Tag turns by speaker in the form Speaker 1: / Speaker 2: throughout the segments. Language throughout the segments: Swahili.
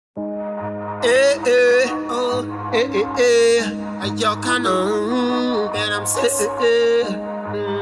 Speaker 1: Eh, eh, oh, eh, eh, eh. Hey, Yo, kinda, mm, man, I'm sexy. Eh, eh, mm.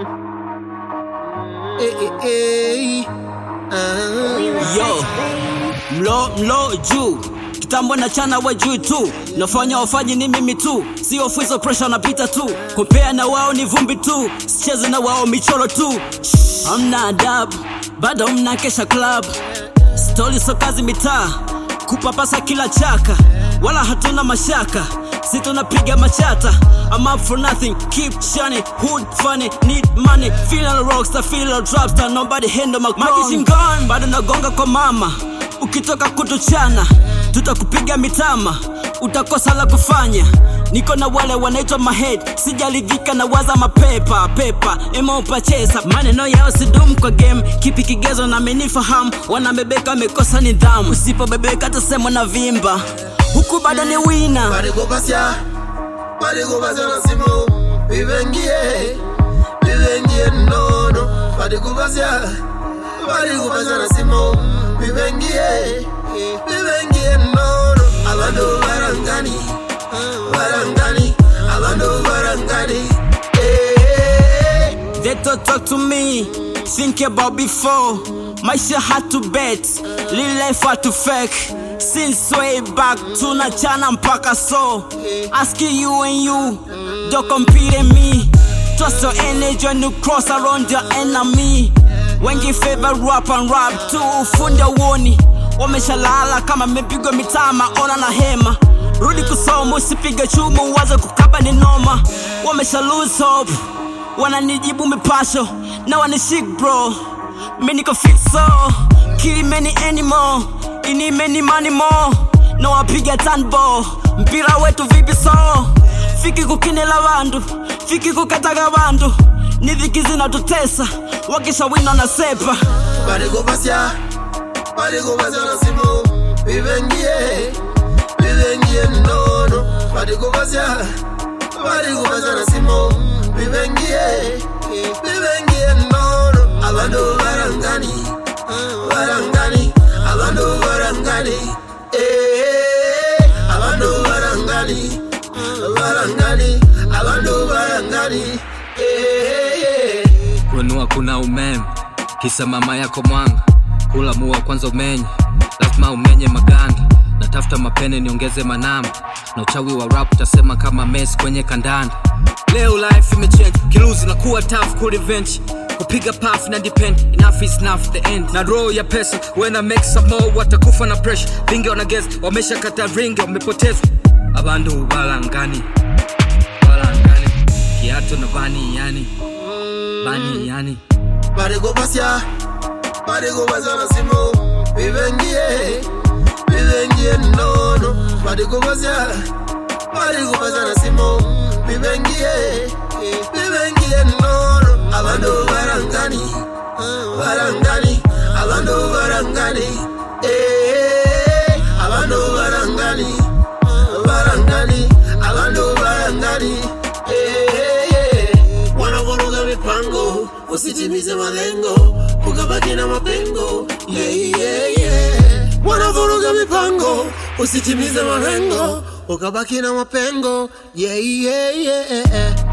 Speaker 1: Eh, eh, eh. Ah.
Speaker 2: Yo, mlo mlo juu kitambo na chana wa juu tu nafanya wafanyi ni mimi tu sio fuizo pressure napita tu kompea na wao ni vumbi tu sicheze na wao michoro tu Shh, hamna adabu bado mna kesha club stori so kazi mitaa kupapasa kila chaka wala hatuna mashaka si tunapiga machata I'm up for nothing, keep shining, hood funny, need money Feeling a rockstar, feeling a dropstar, nobody handle my Magi shingoni, bado nagonga kwa mama Ukitoka kutuchana, tutakupiga mitama Utakosa la kufanya Niko na wale wanaitwa mahead Sijaridhika na waza mapepa pepa Emopa chesa maneno yao sidum kwa game Kipi kigezo na menifahamu Wanabebeka wamekosa nidhamu Usipobebeka tasemwa na vimba Huku bado ni wina
Speaker 1: Barikubasya, barikubasya na simu bibengie bibengie nono barikubasya barikubasya na simu bibengie bibengie nono abantu barangani barangani abantu barangani eh
Speaker 2: They don't talk to me, think about before. Maisha had to bet, real life had to fake. Since way back, tunachana mpaka so. Asking you and you, don't compete in me. Trust your energy when you cross around your enemy. Wengi favor rap and rap tu ufundi uoni. Wameshalala kama mepigwa mitama, ona na hema. Rudi kusoma, usipige chumu, waze kukaba ni noma. Wamesha lose hope wananijibu mipasho na wanishik bro mi niko fit so kill many animal ini many money more na wapiga tanbo mpira wetu vipi so fiki kukinela vandu fiki kukataga vandu ni dhiki zinatutesa wakisha wina na sepa
Speaker 1: barikubasya barikubasya na simu bibengie bibengie nono barikubasya barikubasya na simu bibengie bibengie nono abantu barangani barangani abantu barangani eh abantu barangani barangani abantu barangani eh
Speaker 3: kuinua kuna umeme kisa mama yako mwanga kula mua kwanza umenye lazima umenye maganda natafuta mapene niongeze manamba na uchawi wa rap utasema kama mes kwenye kandanda leo life imechange kiluzi na kuwa tough ku revenge kupiga paf na depend enough is enough the end na roho ya pesa when I make some more watakufa na pressure vingi wanageza wamesha kata ringi wamepotezwa abandu balangani balangani kiato na bani yani bani yani
Speaker 1: barikubasya barikubasya na simu bibengie bibengie nono barikubasya barikubasya na simu bibengie bibengie nono abantu barangani barangani abantu barangani eh abantu barangani barangani abantu barangani eh wanavuruga mipango usitimize malengo ukabaki na mapengo yeah, yeah, yeah. wanavuruga mipango usitimize malengo ukabaki na mapengo yeah, yeah, yeah.